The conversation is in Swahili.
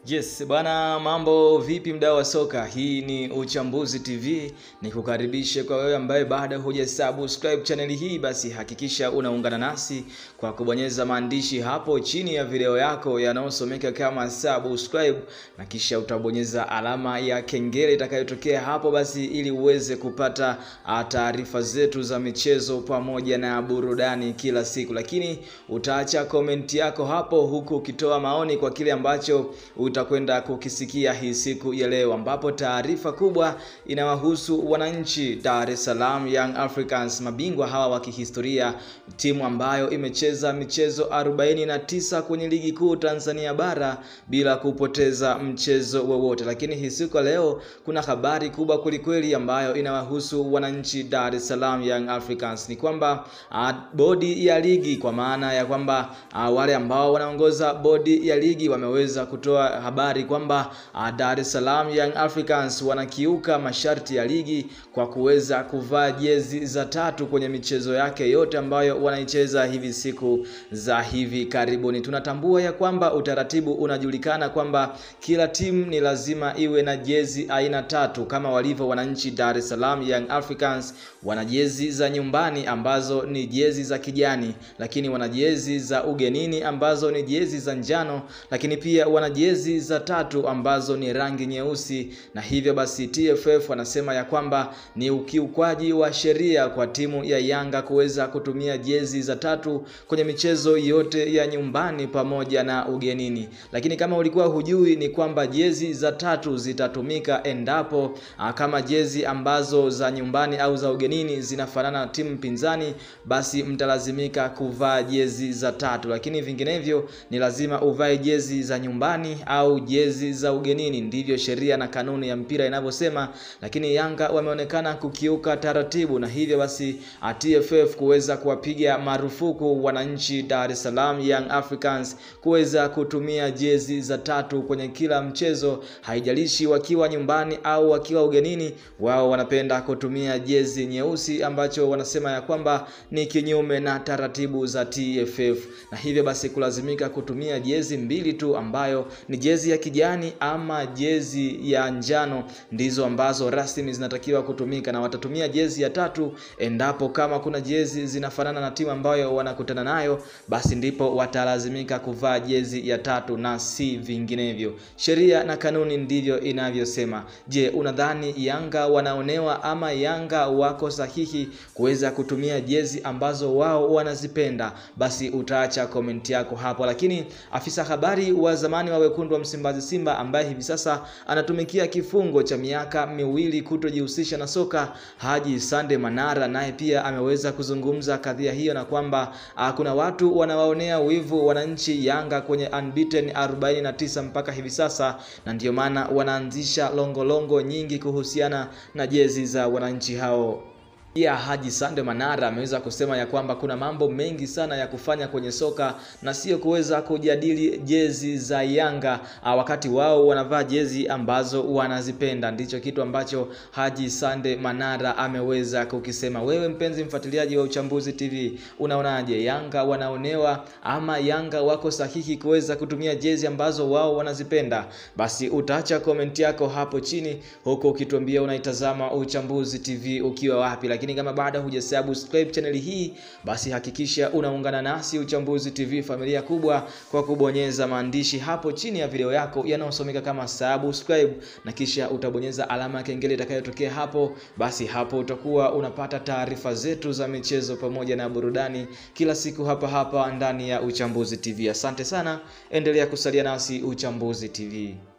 Yes, bwana mambo vipi mdau wa soka? Hii ni Uchambuzi TV. Nikukaribishe kwa wewe ambaye bado huja subscribe channel hii, basi hakikisha unaungana nasi kwa kubonyeza maandishi hapo chini ya video yako yanayosomeka kama subscribe, na kisha utabonyeza alama ya kengele itakayotokea hapo, basi ili uweze kupata taarifa zetu za michezo pamoja na burudani kila siku, lakini utaacha komenti yako hapo, huku ukitoa maoni kwa kile ambacho utakwenda kukisikia hii siku ya leo, ambapo taarifa kubwa inawahusu wananchi Dar es Salaam Young Africans, mabingwa hawa wa kihistoria, timu ambayo imecheza michezo 49 kwenye ligi kuu Tanzania bara bila kupoteza mchezo wowote. Lakini hii siku ya leo kuna habari kubwa kwelikweli ambayo inawahusu wananchi Dar es Salaam Young Africans, ni kwamba uh, bodi ya ligi kwa maana ya kwamba uh, wale ambao wanaongoza bodi ya ligi wameweza kutoa habari kwamba uh, Dar es Salaam Young Africans wanakiuka masharti ya ligi kwa kuweza kuvaa jezi za tatu kwenye michezo yake yote ambayo wanaicheza hivi siku za hivi karibuni. Tunatambua ya kwamba utaratibu unajulikana kwamba kila timu ni lazima iwe na jezi aina tatu kama walivyo wananchi Dar es Salaam Young Africans. Wana jezi za nyumbani ambazo ni jezi za kijani, lakini wana jezi za ugenini ambazo ni jezi za njano, lakini pia wana jezi za tatu ambazo ni rangi nyeusi, na hivyo basi TFF wanasema ya kwamba ni ukiukwaji wa sheria kwa timu ya Yanga kuweza kutumia jezi za tatu kwenye michezo yote ya nyumbani pamoja na ugenini. Lakini kama ulikuwa hujui, ni kwamba jezi za tatu zitatumika endapo kama jezi ambazo za nyumbani au za ugenini zinafanana na timu pinzani, basi mtalazimika kuvaa jezi za tatu, lakini vinginevyo ni lazima uvae jezi za nyumbani au jezi za ugenini. Ndivyo sheria na kanuni ya mpira inavyosema, lakini Yanga wameonekana kukiuka taratibu, na hivyo basi TFF kuweza kuwapiga marufuku wananchi Dar es Salaam Young Africans kuweza kutumia jezi za tatu kwenye kila mchezo, haijalishi wakiwa nyumbani au wakiwa ugenini. Wao wanapenda kutumia jezi nyeusi, ambacho wanasema ya kwamba ni kinyume na taratibu za TFF, na hivyo basi kulazimika kutumia jezi mbili tu ambayo ni jezi ya kijani ama jezi ya njano ndizo ambazo rasmi zinatakiwa kutumika, na watatumia jezi ya tatu endapo kama kuna jezi zinafanana na timu ambayo wanakutana nayo, basi ndipo watalazimika kuvaa jezi ya tatu na si vinginevyo. Sheria na kanuni ndivyo inavyosema. Je, unadhani Yanga wanaonewa ama Yanga wako sahihi kuweza kutumia jezi ambazo wao wanazipenda? Basi utaacha komenti yako hapo, lakini afisa habari wa zamani wa wekundu wa Msimbazi Simba ambaye hivi sasa anatumikia kifungo cha miaka miwili kutojihusisha na soka, Haji Sande Manara, naye pia ameweza kuzungumza kadhia hiyo na kwamba kuna watu wanawaonea wivu wananchi Yanga kwenye unbeaten 49 mpaka hivi sasa, na ndiyo maana wanaanzisha longolongo nyingi kuhusiana na jezi za wananchi hao. Pia Haji Sande Manara ameweza kusema ya kwamba kuna mambo mengi sana ya kufanya kwenye soka na sio kuweza kujadili jezi za Yanga wakati wao wanavaa jezi ambazo wanazipenda. Ndicho kitu ambacho Haji Sande Manara ameweza kukisema. Wewe mpenzi mfuatiliaji wa Uchambuzi TV, unaonaje? Yanga wanaonewa ama Yanga wako sahihi kuweza kutumia jezi ambazo wao wanazipenda? Basi utaacha komenti yako hapo chini, huku ukituambia unaitazama Uchambuzi TV ukiwa wapi lakini kama bado hujasubscribe channel hii basi hakikisha unaungana nasi Uchambuzi TV, familia kubwa, kwa kubonyeza maandishi hapo chini ya video yako yanayosomeka kama subscribe, na kisha utabonyeza alama ya kengele itakayotokea hapo. Basi hapo utakuwa unapata taarifa zetu za michezo pamoja na burudani kila siku hapa hapa ndani ya Uchambuzi TV. Asante sana, endelea kusalia nasi Uchambuzi TV.